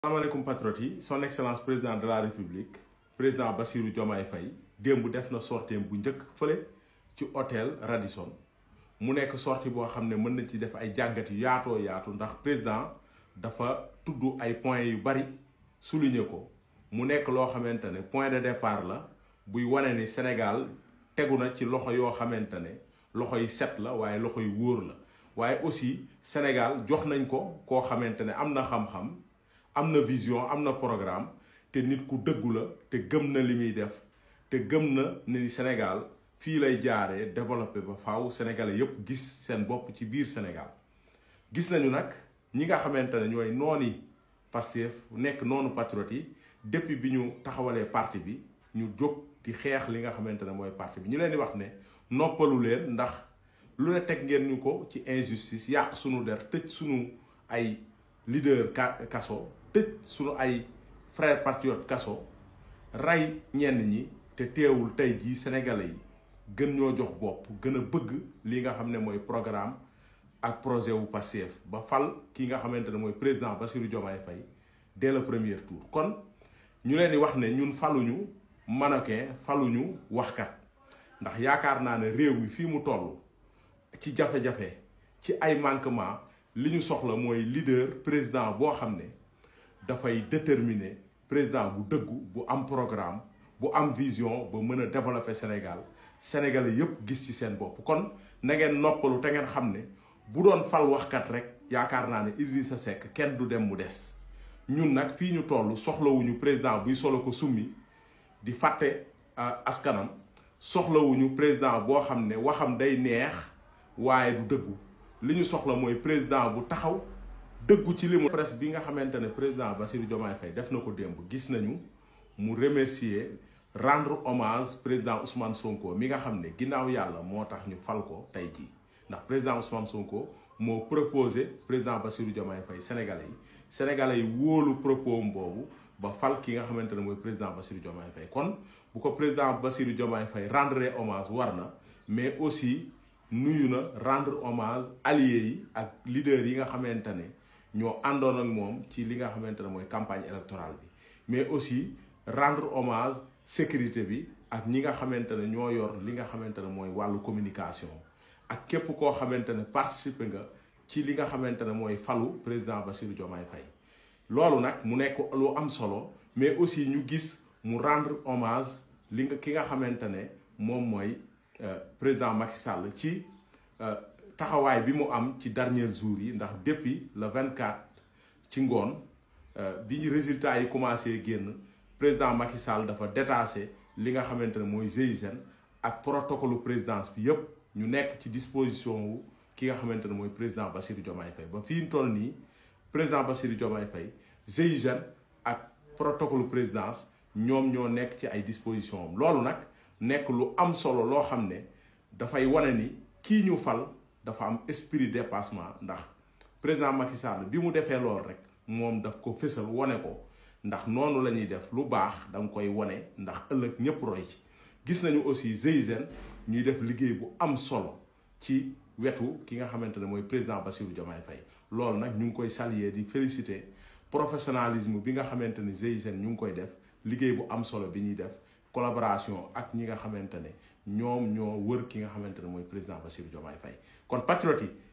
salaamaaleykum patriotes yi son excellence président de la république président Bassirou Diomaye Faye démb def na sorteem bu njëkk fële ci hôtel Radisson mu nekk sortie boo xam ne mën nañ ci def ay jàngat yu yaatoo yaatu ndax président dafa tudd ay points yu bari souligner ko mu nekk loo xamante ne point de départ la buy wane ni Sénégal tegu na ci loxo yoo xamante ne loxo yi set la waaye loxo yu wóor la waaye aussi Sénégal jox nañ ko koo xamante ne am na xam-xam am na vision am na programme te nit ku dëggu la te gëm na li muy def te gëm na ni Sénégal fii lay jaaree développé ba faaw sénégalais yépp gis seen bopp ci biir Sénégal gis nañu nag ñi nga xamante ne ñooy nooni Pastef nekk noonu patriote yi depuis bi ñu taxawalee parti bi ñu jóg di xeex li nga xamante ne mooy parti bi ñu leen di wax ne noppalu leen ndax lu ne teg ngeen ñu ko ci injustice yàq sunu der tëj sunu ay leader kaso tëj sunu ay frère patriote kaso rey ñenn ñi te teewul tey jii sénégalais yi gën ñoo jox bopp gën a bëgg li nga xam ne mooy programme ak projet wu Pastef ba fal ki nga xamante ne mooy président Bassirou Diomaye Faye dès le premier tour kon ñu leen di wax ne ñun faluñu mannequin faluñu waxkat ndax yaakaar naa ne réew mi fii mu toll ci jafe-jafe ci ay manquement li ñu soxla mooy leader président boo xam ne dafay déterminer président bu dëggu bu am programme bu am vision ba mën a développer Sénégal sénégalais yépp gis ci seen bopp kon na ngeen noppalu te ngeen xam ne bu doon fal waxkat rek yaakaar naa ne Idrissa Seck kenn du dem mu des ñun nag fii ñu toll soxlawuñu président buy solo ko summi di fàtte askanam soxlawuñu président boo xam ne waxam day neex waaye du dëggu li ñu soxla mooy président bu taxaw dëggu ci li mu presse bi nga xamante ne président Bassirou Diomaye Faye def na ko démb gis nañu mu remercier rendre hommage président Ousmane Sonko mi nga xam ne ginnaaw yàlla moo tax ñu fal ko tey jii ndax président Ousmane Sonko moo proposé président Bassirou Diomaye Faye sénégalais yi sénégalais yi wóolu propos boobu ba fal ki nga xamante ne mooy président Bassirou Diomaye Faye kon bu ko président Bassirou Diomaye Faye rendre hommage war na mais aussi nuyu na rendre hommage alliés yi ak leaders yi nga xamante ne ñoo àndoon ak moom ci li nga xamante ne mooy campagne électorale bi mais aussi rendre hommage sécurité bi ak ñi nga xamante ne ñoo yor li nga xamante ne mooy wàllu communication ak képp koo xamante ne participer nga ci li nga xamante ne mooy falu président Bassirou Diomaye Faye loolu nag mu nekk lu am solo mais aussi ñu gis mu rendre hommage li nga ki nga xamante ne moom mooy président Macky Sall ci taxawaay bi mu am ci dernier jour yi ndax depuis le 24 ci ngoon bi résultat yi commencé génn président Macky Sall dafa détaché li nga xamante ne mooy GIGN ak protocole présidence bi yépp ñu nekk ci disposition wu ki nga xamante ne mooy président Bassirou Diomaye Faye ba fii ñu toll nii président Bassirou Diomaye Faye GIGN ak protocole présidence ñoom ñoo nekk ci ay disposition am loolu nag nekk lu am solo loo xam ne dafay wane ni kii ñu fal dafa am esprit dépassement ndax président Macky Sall bi mu defee loolu rek moom daf ko fësal wane ko ndax noonu la ñuy def lu baax da nga koy wane ndax ëllëg ñëpp roy ci gis nañu aussi GIGN ñuy def liggéey bu am solo ci wetu ki nga xamante ne mooy président Bassirou Diomaye Faye loolu nag ñu ngi koy saluer di féliciter professionnalisme bi nga xamante ne GIGN ñu ngi koy def liggéey bu am solo bi ñuy def collaboration ak ñi nga xamante ne ñoom ñoo wër ki nga xamante ne mooy président Bassirou Diomaye Faye kon patriote yi